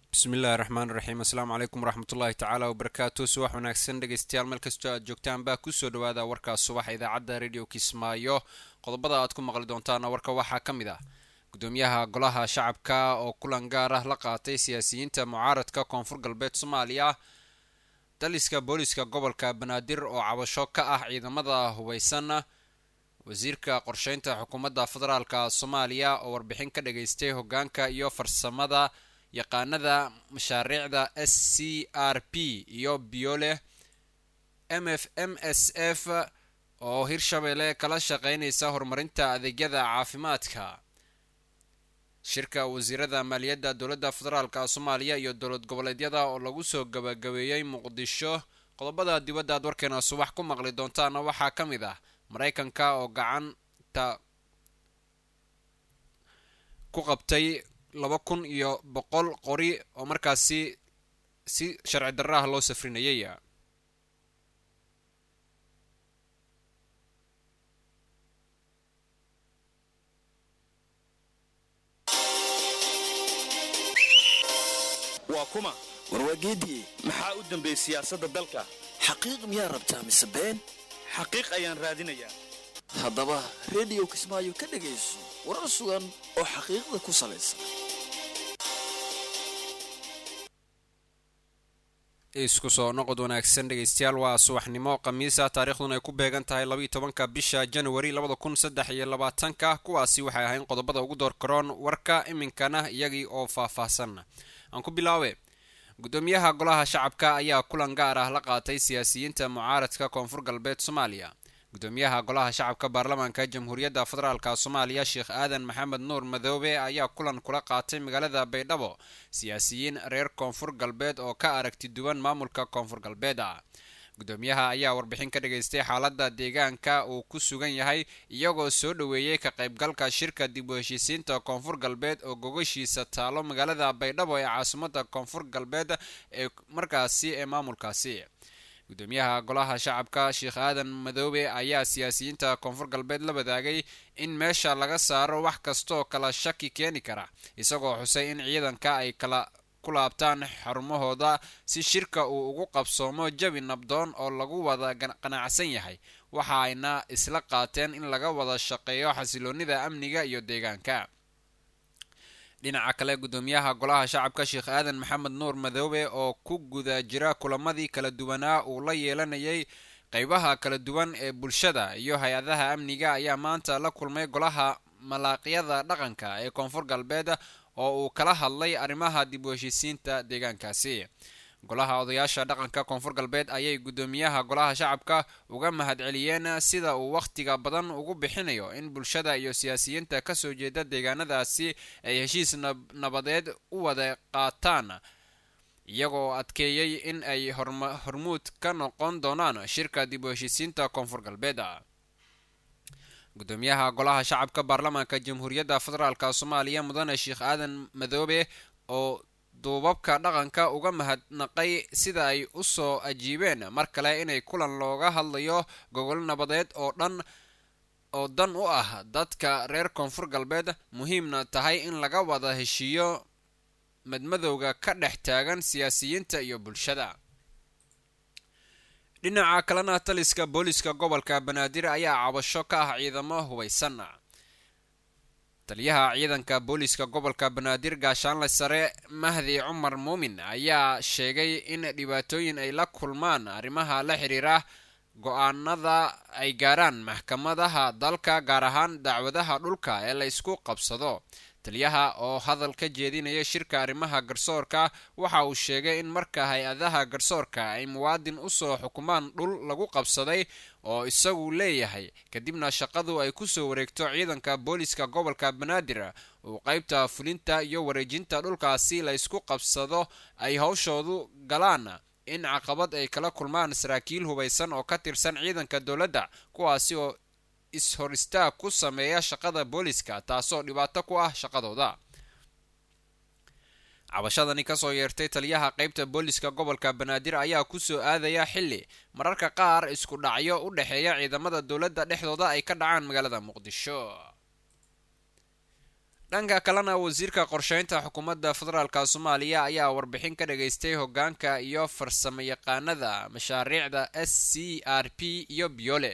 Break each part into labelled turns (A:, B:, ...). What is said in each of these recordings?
A: bismillahi raxmaan raxiim assalaamu calaykum waraxmatullaahi tacaala wabarakaatu subax wanaagsan dhegeystayaal meel kastoo aad joogtaan baa kusoo dhawaada warkaas subaxa idaacadda radio kismaayo qodobada aad ku maqli doontaana warka waxaa ka mid ah gudoomiyaha golaha shacabka oo kulan gaar ah la qaatay siyaasiyiinta mucaaradka koonfur galbeed soomaaliya daliska booliska gobolka banaadir oo cabasho ka ah ciidamada hubeysan wasiirka qorsheynta xukuumadda federaalka soomaaliya oo warbixin ka dhageystay hogaanka iyo farsamada yaqaanada mashaariicda s c r p iyo biole m f m s f oo hirshabeelle kala shaqeynaysa horumarinta adeegyada caafimaadka shirka wasiirada maaliyadda dowladda federaalka soomaaliya iyo dowlad goboleedyada oo lagu soo gabagabeeyey muqdisho qodobada dibadda aad warkeena subax ku maqli doontaana waxaa ka mid ah maraykanka oo gacanta ku qabtay laba kun iyo boqol qori oo markaasi si sharci darra ah loo safrinayay
B: waa kuma
C: warwaageediye
B: maxaa u dambeeyey siyaasadda dalka
C: xaqiiq miyaa rabtaa mise been
B: xaqiiq ayaan raadinayaa
C: haddaba rediyo kismaayo ka dhegayso warar sugan oo xaqiiqda ku salaysan
A: isku soo noqod wanaagsan dhegeystayaal waa subaxnimo khamiisa taariikhduna ay ku beegan tahay labaiyo tobanka bisha januari labada kun saddex iyo labaatanka kuwaasi waxay ahayn qodobada ugu door karoon warka iminkana iyagii oo faah-faahsan aan ku bilaabe gudoomiyaha golaha shacabka ayaa kulan gaar ah la qaatay siyaasiyiinta mucaaradka koonfur galbeed soomaaliya gudoomiyaha golaha shacabka baarlamaanka jamhuuriyadda federaalk soomaaliya sheekh aadan maxamed nuur madoobe ayaa kulan kula qaatay magaalada baydhabo siyaasiyiin reer koonfur galbeed oo ka aragti duwan maamulka koonfur galbeed ah gudoomiyaha ayaa warbixin ka dhageystay xaalada deegaanka uu ku sugan yahay iyagoo soo dhoweeyey ka qaybgalka shirka dib u heshiisiinta koonfur galbeed oo gogashiisa taalo magaalada baydhabo ee caasimada koonfur galbeed ee markaasi ee maamulkaasi gudoomiyaha golaha shacabka sheekh aadan madoobe ayaa siyaasiyiinta koonfur galbeed la wadaagay in meesha laga saaro wax kastooo kala shaki keeni kara isagoo xusay in ciidanka ay kala ku laabtaan xarumahooda si shirka uu ugu qabsoomo jabi nabdoon oo lagu wada qanacsan yahay waxa ayna isla qaateen in laga wada shaqeeyo xasiloonida amniga iyo deegaanka dhinaca kale gudoomiyaha golaha shacabka sheekh aadan maxamed nuur madoobe oo ku guda jira kulamadii kala duwanaa uu la yeelanayay qeybaha kala duwan ee bulshada iyo hay-adaha amniga ayaa maanta la kulmay golaha malaaqyada dhaqanka ee koonfur galbeed oo uu kala hadlay arrimaha dib u heshiisiinta deegaankaasi golaha odayaasha dhaqanka koonfur galbeed ayay gudoomiyaha golaha shacabka uga mahadceliyeen sida uu wakhtiga badan ugu bixinayo in bulshada iyo siyaasiyiinta kasoo jeeda deegaanadaasi ay heshiis nabadeed u wada qaataan iyagoo adkeeyey in ay hormuud ka noqon doonaan shirka dib u heshiisiinta koonfur galbeed gudoomiyaha golaha shacabka baarlamaanka jamhuuriyadda federaalk soomaaliya mudane sheekh aadan madoobe oo duubabka dhaqanka uga mahadnaqay sida ay usoo ajiibeen mar kale inay kulan looga hadlayo gogol nabadeed oo dhan oo dan u ah dadka reer koonfur galbeed muhiimna tahay in laga wada heshiiyo madmadowga ka dhex taagan siyaasiyiinta iyo bulshada dhinaca kalena taliska booliska gobolka banaadir ayaa cabasho ka ah ciidamo hubeysan taliyaha ciidanka booliska gobolka banaadir gaashaanle sare mahdi cumar muumin ayaa sheegay in dhibaatooyin ay la kulmaan arrimaha la xiriira go-aanada ay gaaraan maxkamadaha dalka gaar ahaan dacwadaha dhulka ee la ysku qabsado taliyaha oo hadal ka jeedinaya shirka arrimaha garsoorka waxa uu sheegay in marka hay-adaha garsoorka ay muwaadin usoo xukumaan dhul lagu qabsaday oo isagu leeyahay kadibna shaqadu ay kusoo wareegto ciidanka booliska gobolka banaadir uu qeybta fulinta iyo wareejinta dhulkaasi la ysku qabsado ay hawshoodu galaan in caqabad ay kala kulmaan saraakiil hubeysan oo ka tirsan ciidanka dowladda kuwaasi oo is-hor istaag ku sameeya shaqada booliska taasoo dhibaato ku ah shaqadooda cabashadani kasoo yeertay taliyaha qeybta booliska gobolka banaadir ayaa kusoo aadaya xilli mararka qaar isku dhacyo u dhexeeya ciidamada dowladda dhexdooda ay ka dhacaan magaalada muqdisho dhanka kalena wasiirka qorsheynta xukuumadda federaalka soomaaliya ayaa warbixin ka dhageystay hogaanka iyo farsamo yaqaanada mashaariicda s c r p iyo biole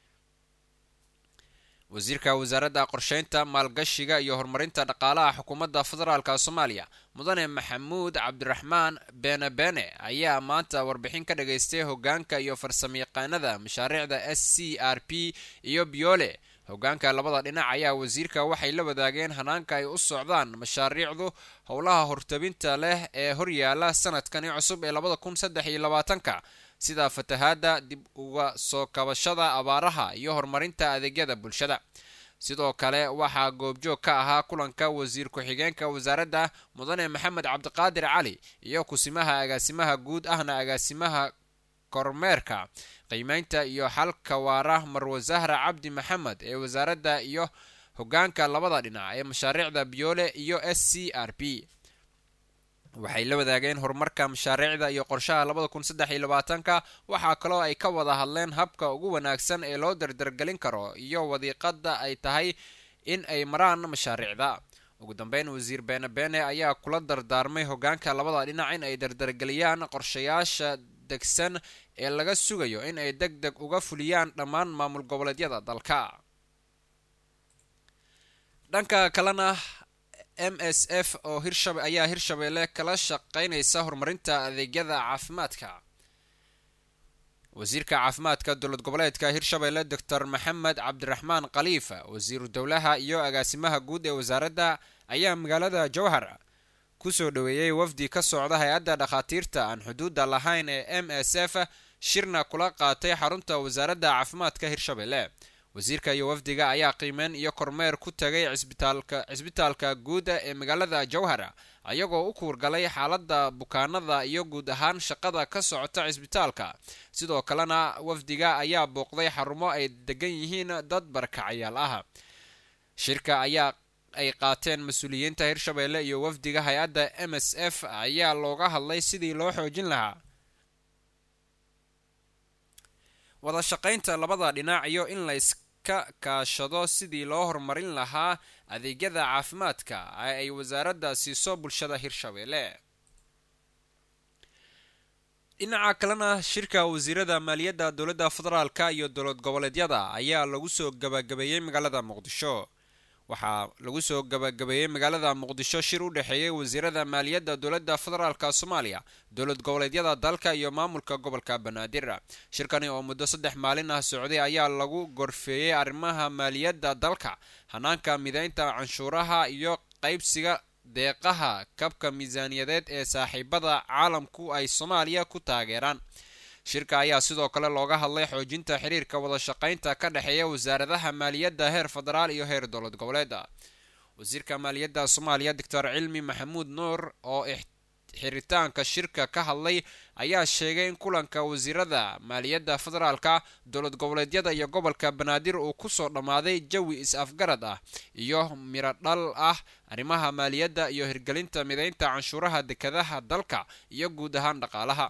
A: wasiirka wasaaradda qorsheynta maalgashiga iyo horumarinta dhaqaalaha xukuumadda federaalka soomaaliya mudane maxamuud cabdiraxmaan beene beene ayaa maanta warbixin ka dhageystay hogaanka iyo farsamo yaqaanada mashaariicda s c r p iyo biole hogaanka labada dhinac ayaa wasiirka waxay la wadaageen hanaanka ay u socdaan mashaariicdu howlaha hortabinta leh ee horyaala sanadkani cusub ee labada kun saddex iyo labaatanka sida fatahaada dib uga soo kabashada abaaraha iyo horumarinta adeegyada bulshada sidoo kale waxaa goobjoog ka ahaa kulanka wasiir ku-xigeenka wasaaradda mudane maxamed cabdiqaadir cali iyo kusimaha agaasimaha guud ahna agaasimaha kormeerka qiimeynta iyo xalka waara marwe zahra cabdi maxamed ee wasaaradda iyo hogaanka labada dhinac ee mashaariicda biyoole iyo s c r p waxay la wadaageen horumarka mashaariicda iyo qorshaha labada kun saddex iyo labaatanka waxaa kaloo ay ka wada hadleen habka ugu wanaagsan ee loo dardargelin karo iyo wadiiqada ay tahay in ay maraan mashaariicda ugu dambeyn wasiir beene beene ayaa kula dardaarmay hogaanka labada dhinac in ay dardargeliyaan qorshayaasha degsan ee laga sugayo in ay deg deg uga fuliyaan dhammaan maamul goboleedyada dalka dhanka kalena m s f oo hirshab ayaa hirshabeelle kala shaqeynaysa horumarinta adeegyada caafimaadka wasiirka caafimaadka dowlad goboleedka hirshabeelle doctor maxamed cabdiraxmaan khaliifa wasiiru dowlaha iyo agaasimaha guud ee wasaaradda ayaa magaalada jowhar kusoo dhaweeyey wafdi ka socda hay-adda dhakhaatiirta aan xuduudda lahayn ee m s f shirna kula qaatay xarunta wasaaradda caafimaadka hirshabeelle wasiirka iyo wafdiga ayaa qiimeyn iyo kormeer ku tagay cisbitaalka cisbitaalka guuda ee magaalada jowhar ayagoo u kuurgalay xaaladda bukaanada iyo guud ahaan shaqada ka socota cisbitaalka sidoo kalena wafdiga ayaa booqday xarumo ay degan yihiin dad barakacayaal ah shirka ayaa ay qaateen mas-uuliyiinta hirshabeelle iyo wafdiga hay-adda m s f ayaa looga hadlay sidii loo xoojin lahaa wada shaqaynta labada dhinac iyo in la iska kaashado sidii loo horumarin lahaa adeegyada caafimaadka ee ay wasaaradda siiso bulshada hirshabeelle dhinaca kalena shirka wasiirada maaliyadda dowladda federaalka iyo dowlad goboleedyada ayaa lagu soo gabagabeeyey magaalada muqdisho waxaa lagu soo gabagabeeyey magaalada muqdisho shir u dhexeeyey wasiirada maaliyadda dowladda federaalka soomaaliya dowlad goboleedyada dalka iyo maamulka gobolka banaadir shirkani oo muddo saddex maalin ah socday ayaa lagu gorfeeyey arrimaha maaliyadda dalka hanaanka mideynta canshuuraha iyo qaybsiga deeqaha kabka miisaaniyadeed ee saaxiibada caalamku ay soomaaliya ku taageeraan shirka ayaa sidoo kale looga hadlay xoojinta xiriirka wada shaqaynta ka dhexeeya wasaaradaha maaliyadda heer federaal iyo heer dowlad goboleeda wasiirka maaliyadda soomaaliya doctor cilmi maxamuud nuur oo xiritaanka shirka ka hadlay ayaa sheegay in kulanka wasiirada maaliyadda federaalka dowlad goboleedyada iyo gobolka banaadir uu kusoo dhammaaday jawi is-afgarad ah iyo miro dhal ah arrimaha maaliyadda iyo hirgelinta mideynta canshuuraha dekadaha dalka iyo guud ahaan dhaqaalaha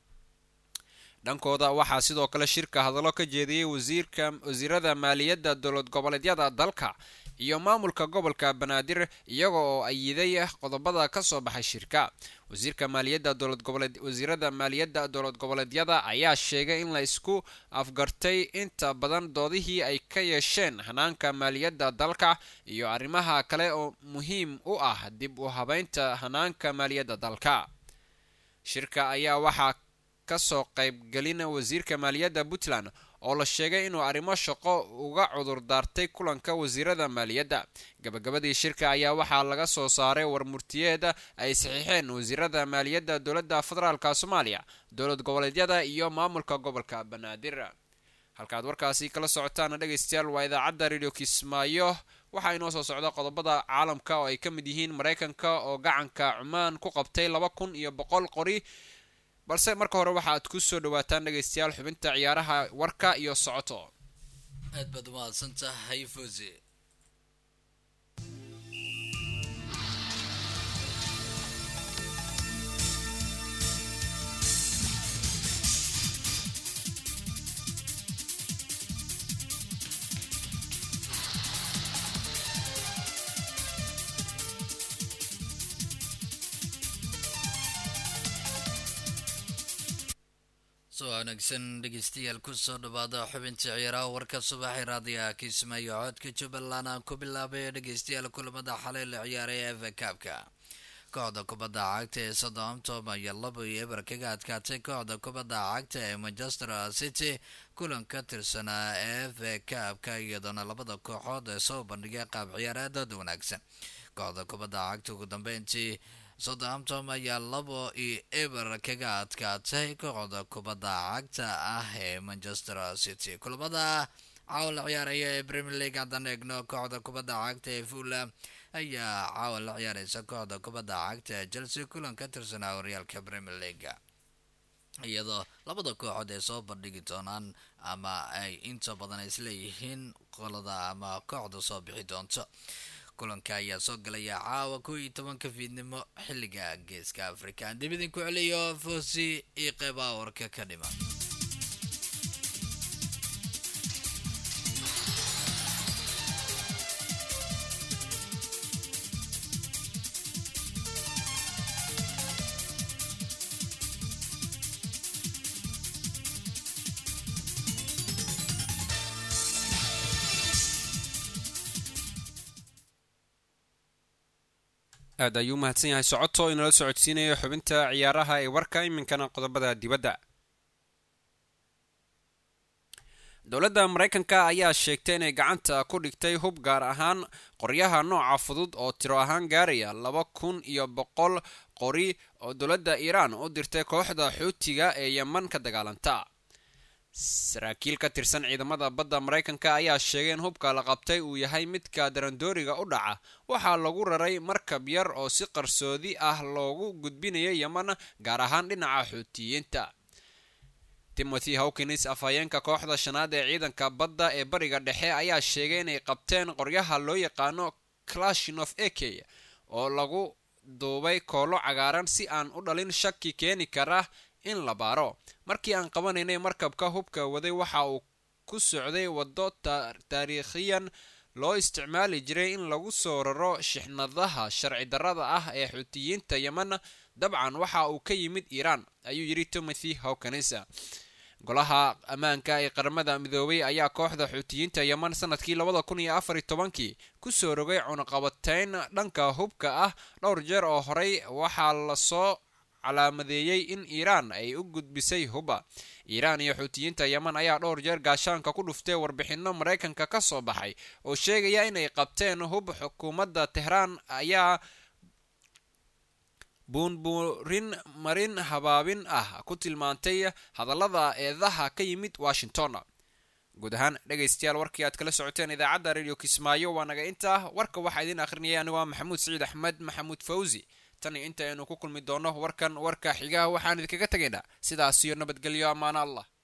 A: dhankooda waxaa sidoo kale shirka hadallo ka jeediyey wasiirka wasiirada maaliyadda dowlad goboleedyada dalka iyo maamulka gobolka banaadir iyaga oo ayiday qodobada kasoo baxay shirka wasiirka maaliyadda dowlad goboleed wasiirada maaliyadda dowlad goboleedyada ayaa sheegay in la isku afgartay inta badan doodihii ay ka yeesheen hanaanka maaliyadda dalka iyo arrimaha kale oo muhiim u ah dib u habeynta hanaanka maaliyadda dalka shirka ayaa waxaa kasoo qaybgelin wasiirka maaliyadda puntland oo la sheegay inuu arrimo shaqo uga cudur daartay kulanka wasiirada maaliyadda gabagabadii shirka ayaa waxaa laga soo saaray warmurtiyeed ay saxiixeen wasiirada maaliyadda dowladda federaalka soomaaliya dowlad goboleedyada iyo maamulka gobolka banaadir halkaad warkaasi kala socotaan dhegaystayaal waa idaacadda radio kismaayo waxaa inoo soo socda qodobada caalamka oo ay ka mid yihiin maraykanka oo gacanka cumaan ku qabtay laba kun iyo boqol qori balse marka hore waxaaad ku soo dhawaataan dhegaystayaal xubinta ciyaaraha warka iyo socoto
C: aad baad umahadsan tahay fose
D: soo wanaagsan dhegeystayaal kusoo dhawaada xubinta ciyaaraha warka subaxay raadiyaha kismaayo codka jubbaland aan ku bilaabay dhegeystayaal kulamada xalay la ciyaaray ee fakaabka kooxda kubadda cagta ee southampton ayaa laba iyo eber kaga adkaatay kooxda kubadda cagta ee manchester city kulan ka tirsanaa ee fakaabka iyadoona labada kooxood ee soo bandhigay qaab ciyaareedooda wanaagsan kooxda kubadda cagta ugu dambeyntii southampton ayaa labo iyo eber kaga adkaatay kooxda kubadda cagta ah ee manchester city kulamada caawa la ciyaaraya ee premier league haddaan eegno kooxda kubadda cagta ee fulham ayaa caawa la ciyaareysa kooxda kubadda cagta ee chelsea kulan ka tirsanaa horyaalka premier league iyadoo labada kooxood ay soo bandhigi doonaan ama ay inta badan isleeyihiin qolada ama kooxda soo bixi doonto kulanka ayaa soo galaya caawa kow iyo tobanka fiidnimo xilliga geeska afrika aan dib idinku celiyo foosi iyo qeybaha warka ka dhiman
A: aad ayuu mahadsan yahay socoto inala socodsiinayo xubinta ciyaaraha ee warka iminkana qodobada dibadda dowladda maraykanka ayaa sheegtay inay gacanta ku dhigtay hub gaar ahaan qoryaha nooca fudud oo tiro ahaan gaaraya laba kun iyo boqol qori oo dowladda iiraan u dirtay kooxda xuutiga ee yeman ka dagaalanta saraakiil ka tirsan ciidamada badda maraykanka ayaa sheegay in hubka la qabtay uu yahay midka darandooriga u dhaca waxaa lagu raray markab yar oo si qarsoodi ah loogu gudbinayo yeman gaar ahaan dhinaca xuutiyiinta timothy hawkins afhayeenka kooxda shanaad ee ciidanka badda ee bariga dhexe ayaa sheegay inay qabteen qoryaha loo yaqaano clashinov eke oo lagu duubay koolo cagaaran si aan u dhalin shaki keeni kara in la baaro markii aan qabanaynay markabka hubka waday waxa uu ku socday waddo taariikhiyan loo isticmaali jiray in lagu soo raro shixnadaha sharci darrada ah ee xuutiyiinta yeman dabcan waxa uu ka yimid iiraan ayuu yidhi timothy hawkins golaha ammaanka ee qaramada midoobay ayaa kooxda xuutiyiinta yeman sanadkii labada kun iyo afar iyo tobankii kusoo rogay cunaqabateyn dhanka hubka ah dhowr jeer oo horey waxaa lasoo calaamadeeyey in iiraan ay u gudbisay huba iiraan iyo xuutiyiinta yeman ayaa dhowr jeer gaashaanka ku dhuftay warbixinno maraykanka ka soo baxay oo sheegaya inay qabteen hub xukuumadda tehraan ayaa buunbuurin marin habaabin ah ku tilmaantay hadallada eedaha ka yimid washington guud ahaan dhegaystayaal warkii aad kala socoteen idaacadda radio kismaayo waa naga intaa warka waxaa idiin akhrinayay anigoo maxamuud siciid axmed maxamuud fawzi tan iyo inta aynu ku kulmi doono warkan warka xigaha waxaan idinkaga tegaynaa sidaas iyo nabadgelyo ammaano allah